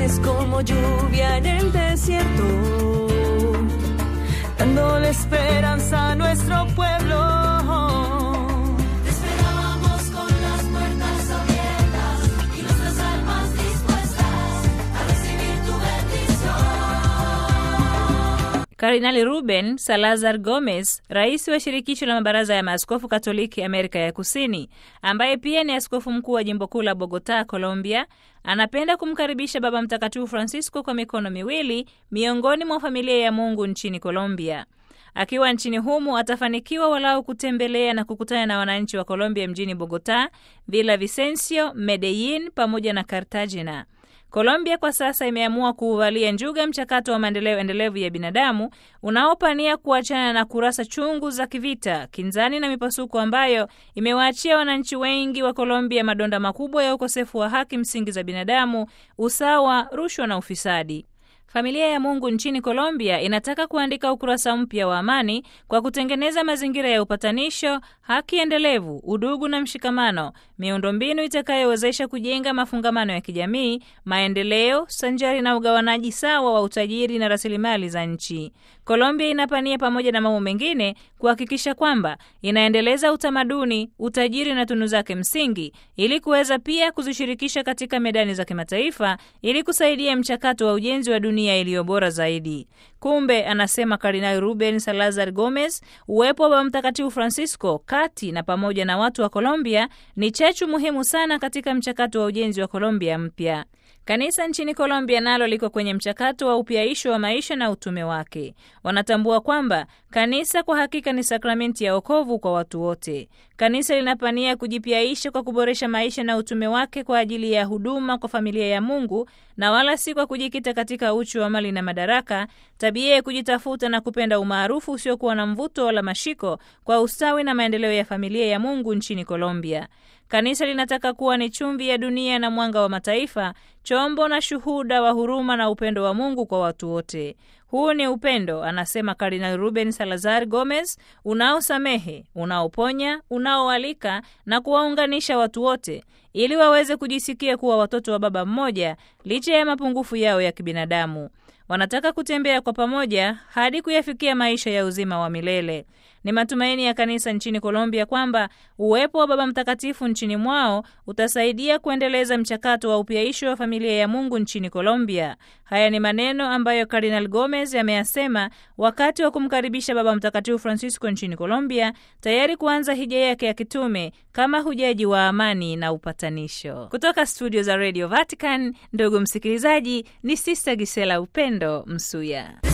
es como lluvia en el desierto, dándole esperanza a nuestro pueblo. Te esperábamos con las puertas abiertas y nuestras almas dispuestas a recibir tu bendición. Kardinali Ruben Salazar Gomez, rais wa shirikisho la mabaraza ya maaskofu Katoliki Amerika ya Kusini, ambaye pia ni askofu mkuu wa jimbo kuu la Bogota, Colombia, anapenda kumkaribisha Baba Mtakatifu Francisco kwa mikono miwili miongoni mwa familia ya Mungu nchini Colombia. Akiwa nchini humu atafanikiwa walau kutembelea na kukutana na wananchi wa Colombia mjini Bogota, Villa Vicencio, Medellin pamoja na Cartagena. Colombia kwa sasa imeamua kuuvalia njuga mchakato wa maendeleo endelevu ya binadamu unaopania kuachana na kurasa chungu za kivita, kinzani na mipasuko ambayo imewaachia wananchi wengi wa Colombia madonda makubwa ya ukosefu wa haki msingi za binadamu, usawa, rushwa na ufisadi. Familia ya Mungu nchini Colombia inataka kuandika ukurasa mpya wa amani kwa kutengeneza mazingira ya upatanisho, haki endelevu, udugu na mshikamano, miundombinu itakayowezesha kujenga mafungamano ya kijamii, maendeleo sanjari na ugawanaji sawa wa utajiri na rasilimali za nchi. Colombia inapania pamoja na mambo mengine kuhakikisha kwamba inaendeleza utamaduni, utajiri na tunu zake msingi ili kuweza pia kuzishirikisha katika medani za kimataifa ili kusaidia mchakato wa ujenzi wa dunia iliyo bora zaidi. Kumbe, anasema Kardinali Ruben Salazar Gomez, uwepo wa Baba Mtakatifu Francisco kati na pamoja na watu wa Colombia ni chachu muhimu sana katika mchakato wa ujenzi wa Colombia mpya. Kanisa nchini Colombia nalo liko kwenye mchakato wa upyaisho wa maisha na utume wake. Wanatambua kwamba kanisa kwa hakika ni sakramenti ya wokovu kwa watu wote. Kanisa linapania kujipyaisha kwa kuboresha maisha na utume wake kwa ajili ya huduma kwa familia ya Mungu na wala si kwa kujikita katika uchu wa mali na madaraka, tabia ya kujitafuta na kupenda umaarufu usiokuwa na mvuto wala mashiko kwa ustawi na maendeleo ya familia ya Mungu nchini Colombia. Kanisa linataka kuwa ni chumvi ya dunia na mwanga wa mataifa, chombo na shuhuda wa huruma na upendo wa Mungu kwa watu wote. Huu ni upendo, anasema Kardinal Ruben Salazar Gomez, unaosamehe, unaoponya, unaoalika na kuwaunganisha watu wote ili waweze kujisikia kuwa watoto wa baba mmoja licha ya mapungufu yao ya kibinadamu. Wanataka kutembea kwa pamoja hadi kuyafikia maisha ya uzima wa milele. Ni matumaini ya kanisa nchini Colombia kwamba uwepo wa Baba Mtakatifu nchini mwao utasaidia kuendeleza mchakato wa upyaisho wa familia ya Mungu nchini Colombia. Haya ni maneno ambayo Cardinal Gomez ameyasema wakati wa kumkaribisha Baba Mtakatifu Francisco nchini Colombia, tayari kuanza hija yake ya kitume kama hujaji wa amani na upatanisho. Kutoka studio za Radio Vatican, ndugu msikilizaji, ni Sister Gisela Upendo Msuya.